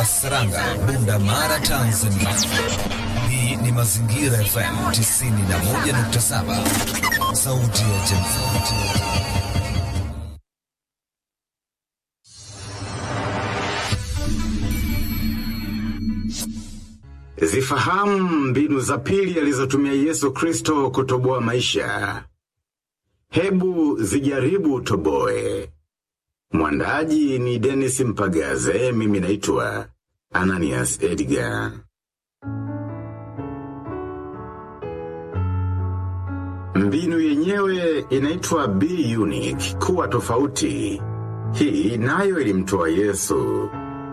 Saranga, Bunda Mara, Tanzania. Hii ni Mazingira FM 91.7, sauti ya jamii. Zifahamu mbinu za pili alizotumia Yesu Kristo kutoboa maisha. Hebu zijaribu utoboe. Mwandaji ni Dennis Mpagaze, mimi naitwa Ananias Edgar. Mbinu yenyewe inaitwa be unique, kuwa tofauti. Hii nayo ilimtoa Yesu.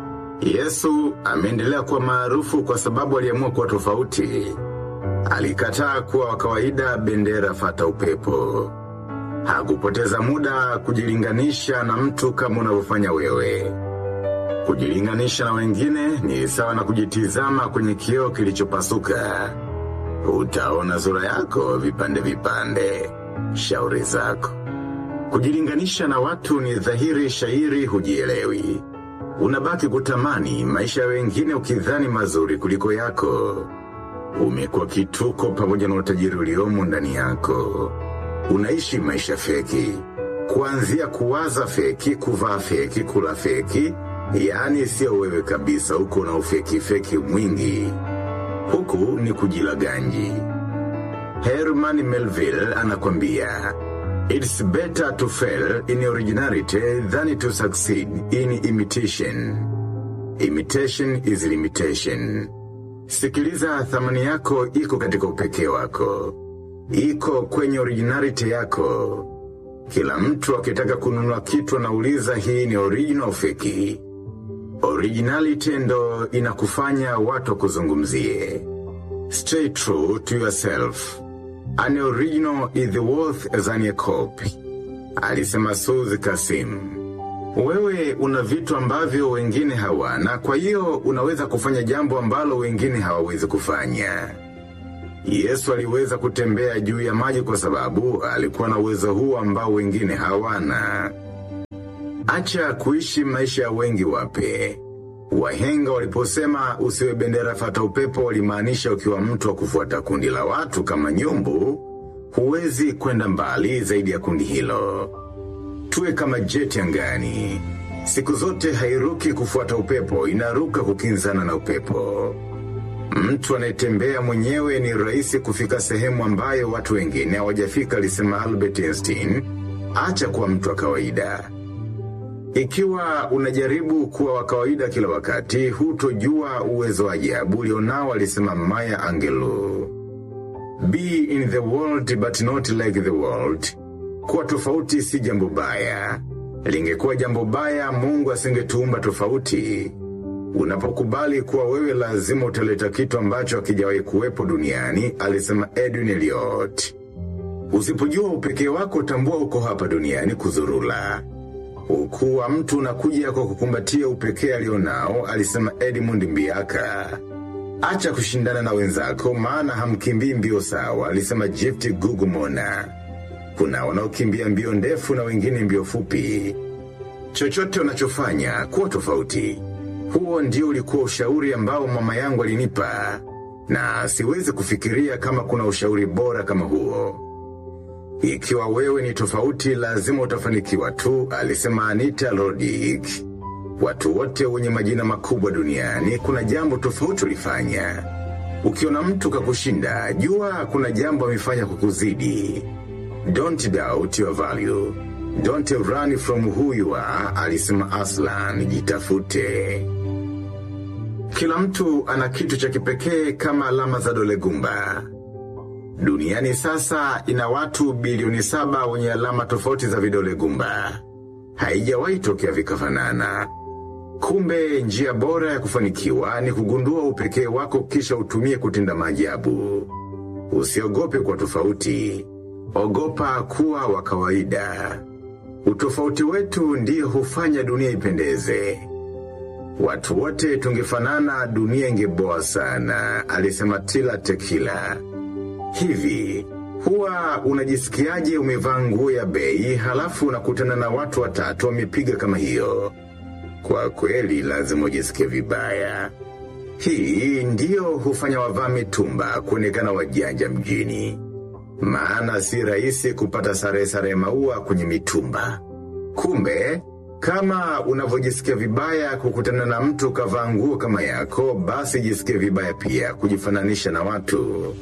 Yesu ameendelea kuwa maarufu kwa sababu aliamua kuwa tofauti. Alikataa kuwa wa kawaida bendera fata upepo. Hakupoteza muda kujilinganisha na mtu kama unavyofanya wewe. Kujilinganisha na wengine ni sawa na kujitizama kwenye kioo kilichopasuka. Utaona sura yako vipande vipande. Shauri zako. Kujilinganisha na watu ni dhahiri shairi hujielewi. Unabaki kutamani maisha ya wengine ukidhani mazuri kuliko yako. Umekuwa kituko pamoja na utajiri uliomo ndani yako. Unaishi maisha feki. Kuanzia kuwaza feki, kuvaa feki, kula feki, yaani sio wewe kabisa huko na ufeki feki mwingi. Huku ni kujilaganji. Herman Melville anakwambia, It's better to fail in originality than to succeed in imitation. Imitation is limitation. Sikiliza thamani yako iko katika upekee wako. Iko kwenye originality yako. Kila mtu akitaka kununua kitu anauliza hii ni original au feki. Originality ndo inakufanya watu kuzungumzie. Stay true to yourself. An original is worth than a copy. Alisema Suzi Kasim. Wewe una vitu ambavyo wengine hawana, kwa hiyo unaweza kufanya jambo ambalo wengine hawawezi kufanya. Yesu aliweza kutembea juu ya maji kwa sababu alikuwa na uwezo huu ambao wengine hawana. Acha kuishi maisha ya wengi wape. Wahenga waliposema usiwe bendera fata upepo walimaanisha ukiwa mtu wa kufuata kundi la watu kama nyumbu, huwezi kwenda mbali zaidi ya kundi hilo. Tuwe kama jeti angani. Siku zote hairuki kufuata upepo, inaruka kukinzana na upepo. Mtu anayetembea mwenyewe ni rahisi kufika sehemu ambayo watu wengine hawajafika, alisema Albert Einstein. Acha kuwa mtu wa kawaida. Ikiwa unajaribu kuwa wa kawaida kila wakati, hutojua uwezo wa ajabu ulionao, alisema Maya Angelou. Be in the world but not like the world. Kuwa tofauti si jambo baya. Lingekuwa jambo baya, Mungu asingetuumba tofauti. Unapokubali kuwa wewe lazima utaleta kitu ambacho hakijawahi kuwepo duniani, alisema Edwin Elliot. Usipojua upekee wako, tambua uko hapa duniani kuzurula. Ukuu wa mtu unakuja kwa kukumbatia upekee alionao, alisema Edmund Mbiaka. Acha kushindana na wenzako, maana hamkimbii mbio sawa, alisema Gift Gugumona. Kuna wanaokimbia mbio ndefu na wengine mbio fupi. Chochote unachofanya, kuwa tofauti. Huo ndio ulikuwa ushauri ambao mama yangu alinipa, na siwezi kufikiria kama kuna ushauri bora kama huo. Ikiwa wewe ni tofauti, lazima utafanikiwa tu, alisema Anita Roddick. Watu wote wenye majina makubwa duniani, kuna jambo tofauti ulifanya. Ukiona mtu kakushinda, jua kuna jambo amefanya kukuzidi. Don't doubt your value. Don't run from who you are, alisema Aslan, jitafute. Kila mtu ana kitu cha kipekee kama alama za dole gumba. Duniani sasa ina watu bilioni saba wenye alama tofauti za vidole gumba. Haijawahi tokea vikafanana. Kumbe njia bora ya kufanikiwa ni kugundua upekee wako kisha utumie kutenda maajabu. Usiogope kwa tofauti. Ogopa kuwa wa kawaida. Utofauti wetu ndiyo hufanya dunia ipendeze. Watu wote tungefanana dunia ingeboa sana, alisema Tila Tekila. Hivi, huwa unajisikiaje umevaa nguo ya bei halafu unakutana na watu watatu wamepiga kama hiyo? kwa kweli lazima ujisikie vibaya. Hii ndiyo hufanya wavaa mitumba kuonekana wajanja mjini. Maana si rahisi kupata sare sare maua kwenye mitumba. Kumbe, kama unavyojisikia vibaya kukutana na mtu kavaa nguo kama yako, basi jisikie vibaya pia kujifananisha na watu.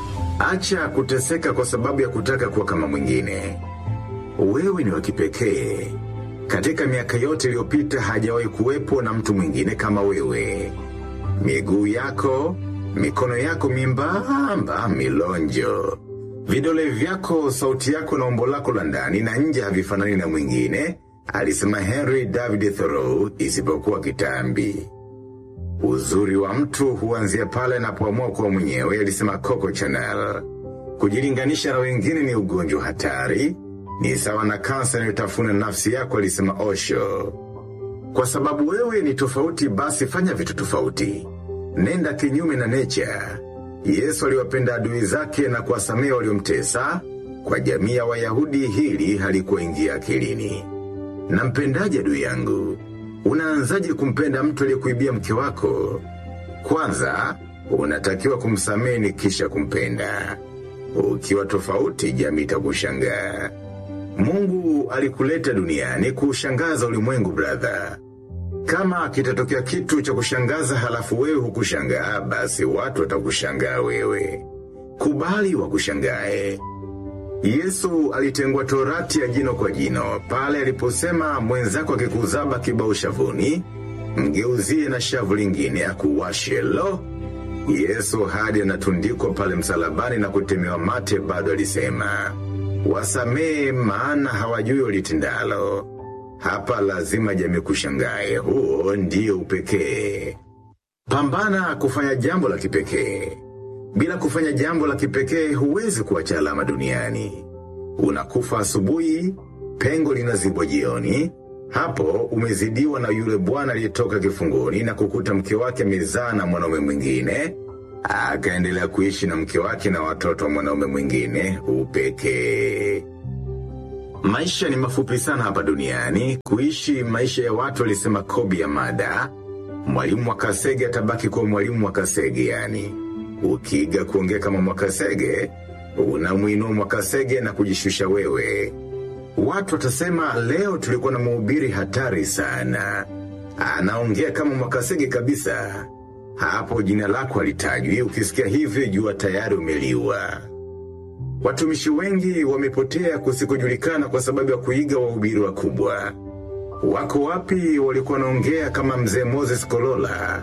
Acha kuteseka kwa sababu ya kutaka kuwa kama mwingine. Wewe ni wa kipekee. Katika miaka yote iliyopita hajawahi kuwepo na mtu mwingine kama wewe. Miguu yako, mikono yako mimbamba, milonjo. Vidole vyako, sauti yako na umbo lako la ndani na nje havifanani na mwingine, alisema Henry David Thoreau isipokuwa kitambi. Uzuri wa mtu huanzia pale anapoamua kuwa mwenyewe, alisema Coco Chanel. Kujilinganisha na wengine ni ugonjwa hatari, ni sawa na kansa inayotafuna nafsi yako, alisema Osho. Kwa sababu wewe ni tofauti, basi fanya vitu tofauti. Nenda kinyume na nature. Yesu aliwapenda adui zake na kuwasamehe waliomtesa. Kwa jamii ya Wayahudi hili halikuingia akilini. Nampendaje adui yangu? Unaanzaje kumpenda mtu aliyekuibia mke wako? Kwanza, unatakiwa kumsamehe ni kisha kumpenda. Ukiwa tofauti, jamii itakushangaa. Mungu alikuleta duniani kuushangaza ulimwengu brother. Kama kitatokea kitu cha kushangaza halafu wewe hukushangaa, basi watu watakushangaa wewe. Kubali wakushangae. Yesu alitengwa torati ya jino kwa jino, pale aliposema mwenzako akikuzaba kibao shavuni, mgeuzie na shavu lingine akuwashe lo. Yesu hadi anatundikwa pale msalabani na kutemewa mate bado alisema, wasamee maana hawajui walitendalo. Hapa lazima jamii kushangae, huo ndio upekee. Pambana kufanya jambo la kipekee. Bila kufanya jambo la kipekee huwezi kuacha alama duniani. Unakufa asubuhi, pengo linazibwa jioni, hapo umezidiwa na yule bwana aliyetoka kifungoni na kukuta mke wake amezaa na mwanaume mwingine, akaendelea kuishi na mke wake na watoto wa mwanaume mwingine, upekee. Maisha ni mafupi sana hapa duniani, kuishi maisha ya watu alisema Kobi ya mada. Mwalimu wa Kasege atabaki kuwa mwalimu wa Kasege yani. Ukiiga kuongea kama Mwakasege, unamwinua Mwakasege na kujishusha wewe. Watu watasema leo tulikuwa na mhubiri hatari sana. Anaongea kama Mwakasege kabisa. Hapo jina lako halitajwi, ukisikia hivyo jua tayari umeliwa. Watumishi wengi wamepotea kusikojulikana kwa sababu ya kuiga wahubiri wakubwa. Wako wapi walikuwa wanaongea kama mzee Moses Kolola?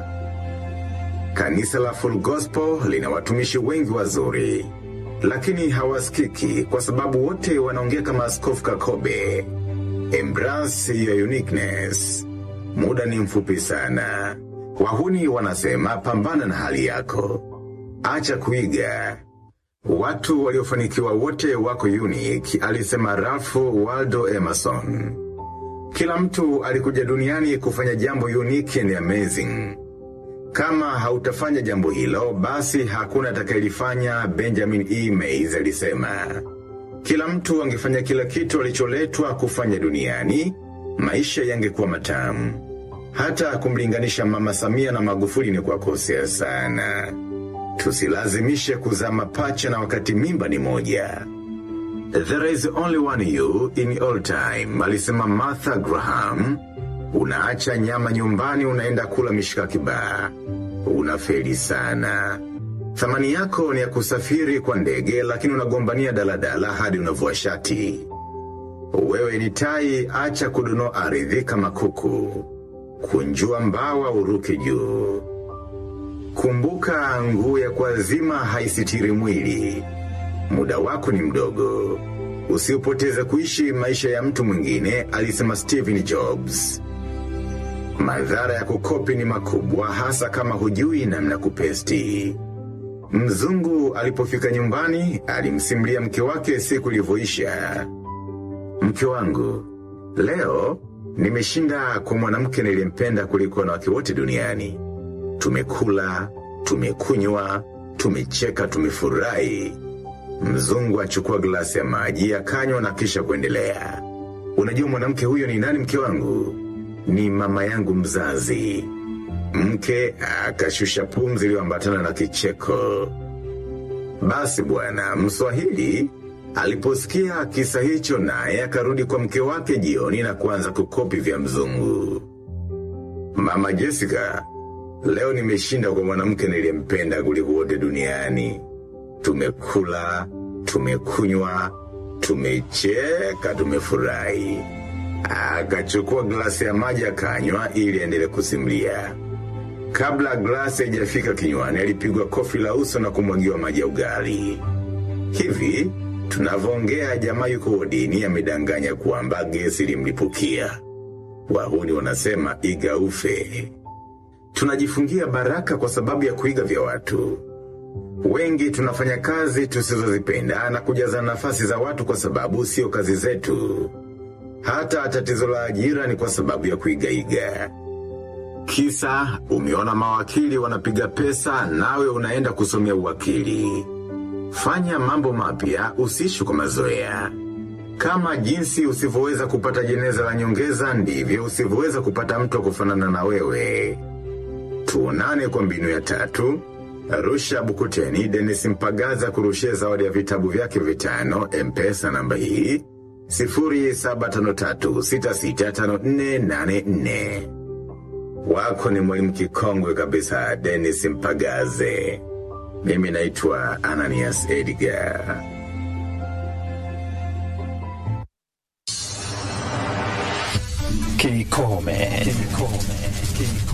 Kanisa la Full Gospel lina watumishi wengi wazuri, lakini hawasikiki kwa sababu wote wanaongea kama Askofu Kakobe. Embrace your uniqueness. Muda ni mfupi sana. Wahuni wanasema pambana na hali yako. Acha kuiga. Watu waliofanikiwa wote wako unique, alisema Ralph Waldo Emerson. Kila mtu alikuja duniani kufanya jambo unique and amazing. Kama hautafanya jambo hilo, basi hakuna atakayelifanya, Benjamin E. Mays alisema. Kila mtu angefanya kila kitu alicholetwa kufanya duniani, maisha yangekuwa matamu. Hata kumlinganisha Mama Samia na Magufuli ni kwa kosea sana. Tusilazimishe kuzaa mapacha na wakati mimba ni moja. There is only one you in all time, alisema Martha Graham. Unaacha nyama nyumbani unaenda kula mishikaki baa. Unafeli sana. Thamani yako ni ya kusafiri kwa ndege lakini unagombania daladala hadi unavua shati. Wewe ni tai, acha kudonoa ardhi kama kuku. Kunjua mbawa uruke juu. Kumbuka nguo ya kuazima haisitiri mwili. Muda wako ni mdogo. Usiupoteze kuishi maisha ya mtu mwingine, alisema Stephen Jobs. Madhara ya kukopi ni makubwa hasa kama hujui namna kupesti. Mzungu alipofika nyumbani, alimsimulia mke wake siku ilivyoisha. Mke wangu, leo nimeshinda kwa mwanamke niliyempenda kuliko wanawake wote duniani. Tumekula, tumekunywa, tumecheka, tumefurahi. Mzungu achukua glasi ya maji akanywa na kisha kuendelea. Unajua mwanamke huyo ni nani mke wangu? ni mama yangu mzazi. Mke akashusha pumzi iliyoambatana na kicheko. Basi bwana, Mswahili aliposikia kisa hicho naye akarudi kwa mke wake jioni na kuanza kukopi vya mzungu. Mama Jessica, leo nimeshinda kwa mwanamke niliyempenda kuliko wote duniani. Tumekula, tumekunywa, tumecheka, tumefurahi. Akachukua glasi ya maji akanywa ili aendelee kusimulia. Kabla glasi haijafika kinywani, alipigwa kofi la uso na kumwagiwa maji ya ugali. Hivi tunavyoongea, jamaa yuko wodini amedanganya kwamba gesi ilimlipukia. Wahuni wanasema iga ufe. Tunajifungia baraka kwa sababu ya kuiga vya watu. Wengi tunafanya kazi tusizozipenda na kujaza nafasi za watu kwa sababu sio kazi zetu. Hata tatizo la ajira ni kwa sababu ya kuigaiga. Kisa, umeona mawakili wanapiga pesa nawe unaenda kusomea uwakili. Fanya mambo mapya usiishi kwa mazoea. Kama jinsi usivyoweza kupata jeneza la nyongeza ndivyo usivyoweza kupata mtu wa kufanana na wewe. Tuonane kwa mbinu ya tatu. Arusha Bukuteni Dennis Mpagaza kurushia zawadi ya vitabu vyake vitano Mpesa namba hii 0753665484. Wako ni mwalimu kikongwe kabisa Dennis Mpagaze. Mimi naitwa Ananias Edgar. Kikome. Kikome. Kikome.